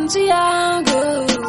nchi yangu.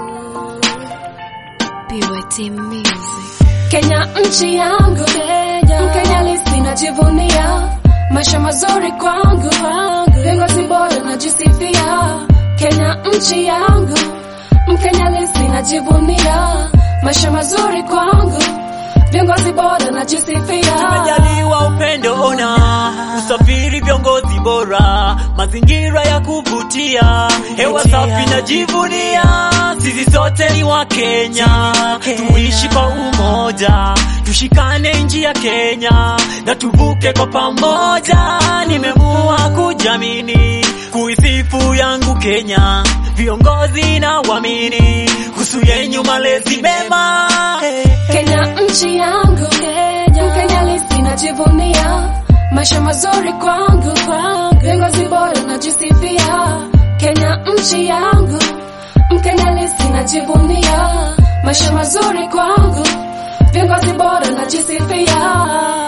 BYT Music. Kenya nchi yangu, Kenya, Mkenya lisi najivunia, maisha mazuri kwangu, viongozi bora najisifia. Kenya nchi yangu, Mkenya lisi najivunia, maisha mazuri kwangu, viongozi bora najisifia. Tumejaliwa upendo ona, usafiri viongozi bora, mazingira ya kuvutia, hewa safi najivunia, sisi sote ni wa Kenya, tuishi kwa umoja, tushikane nchi ya Kenya na tuvuke kwa pamoja. Nimeamua kujamini kuisifu yangu Kenya, viongozi na wamini kuhusu yenyu malezi mema. Kenya nchi yangu, Kenya, Mkenya lisi najivunia, maisha mazuri kwangu, viongozi bora najisifia. Kenya nchi yangu, Mkenya lisi najivunia, maisha mazuri kwangu, viongozi bora najisifia.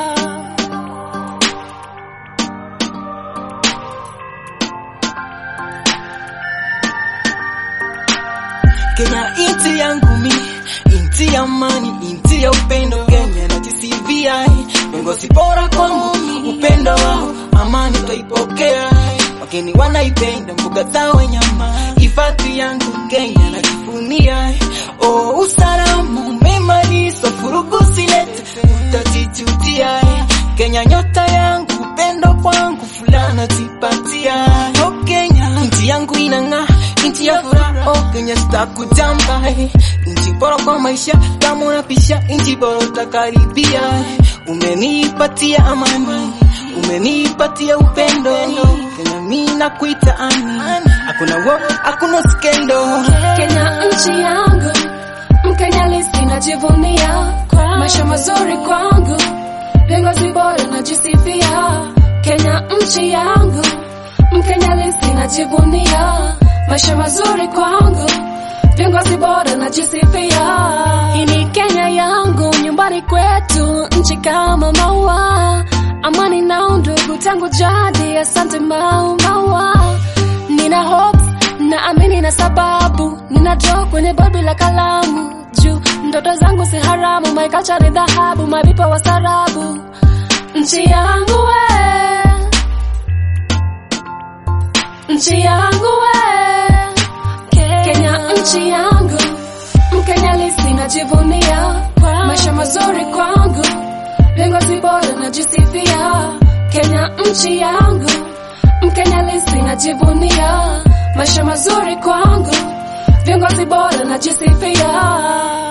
Kenya inti yangu mi, inti ya amani, inti ya upendo. Kenya na TCVI, viongozi bora kwangu mi, upendo wao, amani twaipokea. Wageni wanaipenda mbuga za wanyama, hifadhi yangu Kenya najivunia. Oh, usalama umemalizwa, furugu silete, utajijutia. Kenya nyota yangu, upendo kwangu, fulana jipatia. Oh, Kenya nchi yangu inang'aa, nchi ya furaha. Oh, Kenya sitakujamba, nchi bora kwa maisha, kama unapisha nchi bora utakaribia. Umenipatia amani, umenipatia upendo. Kenya mimi nakuita ani, hakuna wo, hakuna skendo. Kenya nchi yangu, Mkenya lisi najivunia, maisha mazuri kwangu, viongozi bora najisifia. Kenya nchi yangu, Mkenya lisi najivunia, maisha mazuri kwangu, viongozi bora najisifia. Hii ni Kenya yangu, nyumbani kwetu, nchi kama maua, amani na undugu tangu jadi. Asante mau maua, nina hope na amini na sababu nina draw kwenye bobi la kalamu juu ndoto zangu si haramu my culture ni dhahabu mabipa wa sarabu nchi yangu we nchi yangu we Kenya nchi yangu Mkenya lisi najivunia maisha mazuri kwangu viongozi bora najisifia Kenya nchi yangu Mkenya lisi najivunia maisha mazuri kwangu, viongozi bora najisifia.